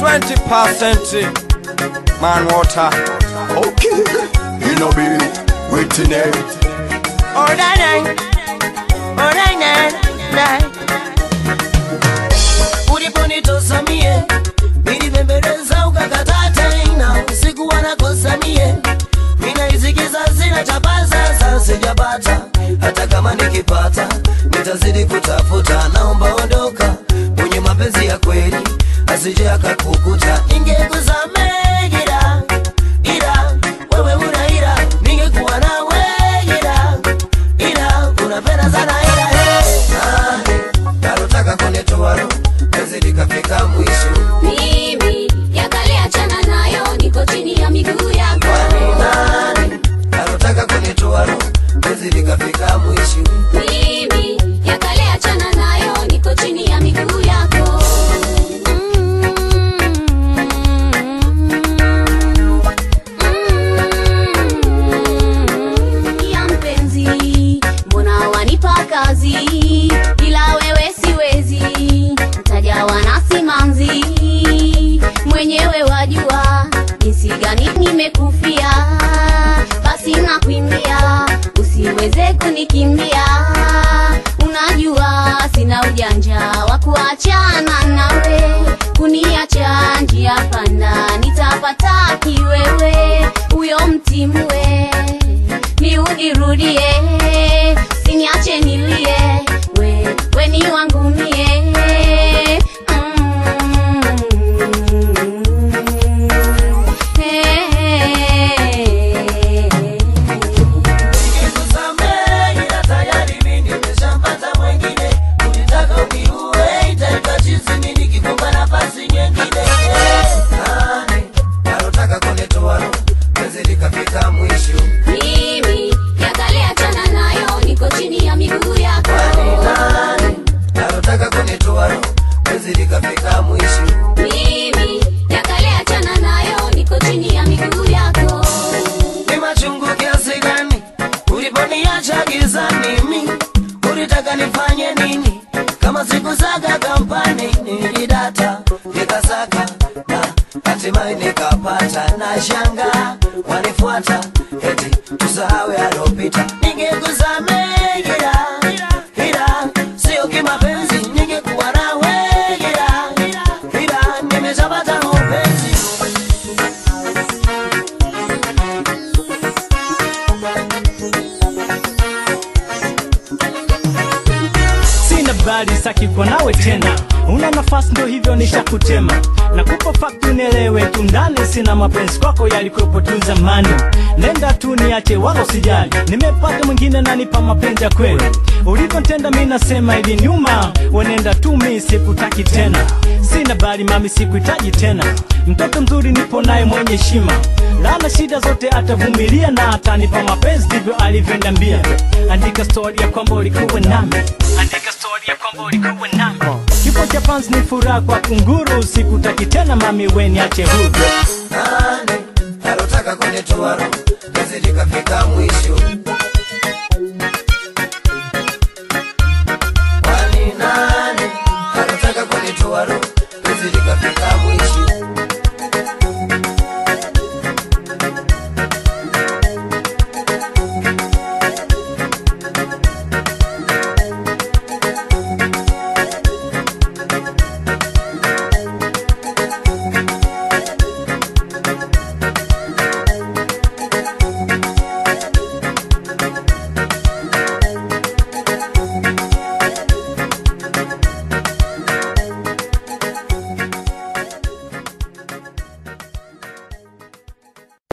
20% man water. Okay, you know be waiting there. Oh, nine, nine. Oh, nine, nine, nine. uliponitosa mie nilibembeleza ukakataa tena usiku wanakosa mie minaisikiza sina chapaza sasa sijapata hata kama nikipata nitazidi kutafuta naomba ondoka mwenye mapenzi ya kweli asije akakukuta ingekusamee ila ila wewe una ila ningekuwa nawe ila ila unapenda sana ila hey. ah, nalotaka kunitoa roho penzi likafika mwisho Mimi yakale achana nayo, niko chini ya miguu yako. kwani nani nalotaka kunitoa roho penzi likafika mwisho Mimi yakale achana nayo, niko chini ya miguu yako. Ya mpenzi, mbona wanipa kazi bila wewe siwezi, ntajawa na simanzi mwenyewe wajua jinsi gani nimekufia, basi nakuimbia usiweze kunikimbia. Unajua sina ujanja wa kuachana nawe, kuniacha njia panda, nitapata kiwewe huyo mtimwe ni unirudie, siniache nilie, we, we ni wangu mie Mm. Nikikusamehe ila tayari mimi nimeshampata mwengine. Ulitaka uniue, itaitwa chizi mimi nikikupa nafasi nyingine. Nani alotaka kunitoa roho, penzi likafika mwisho. Mimi yakale achana nayo, niko chini ya miguu yako. Kwani nani alotaka kunitoa roho, penzi likafika mwisho. Mimi yakale achana nayo, niko chini ya miguu yako. Ni machungu kiasi gani uliponiacha gizani? Mi ulitaka nifanye nini? Kama sikusaga kampani nilidata nikasaka na hatimaye nikapata na shanga wanifuata eti tusahau yalopita. Ningekusamehe ila ila sio kimapenzi, ningekuwa nawe ila ila nimeshapata mapenzi sina bali saki kwa nawe tena una nafasi ndo hivyo nishakutema nakupa fakti unielewe tu ndani sina mapenzi kwako yalikuwepo tu zamani nenda tu niache wala usijali nimepata mwingine nanipa mapenzi ya kweli ulivyontenda mi nasema hivi nyuma wenenda tu mi sikutaki tena sina bali mami sikuhitaji tena mtoto mzuri nipo naye mwenye heshima lana shida zote atavumilia na atanipa mapenzi ndivyo alivyoniambia andika stori ya kwamba ulikuwa nami andika stori ya kwamba ulikuwa nami kifo cha fans ni furaha kwa kunguru sikutaki tena mami weniache huru nani alotaka kunitoa roho penzi likafika mwisho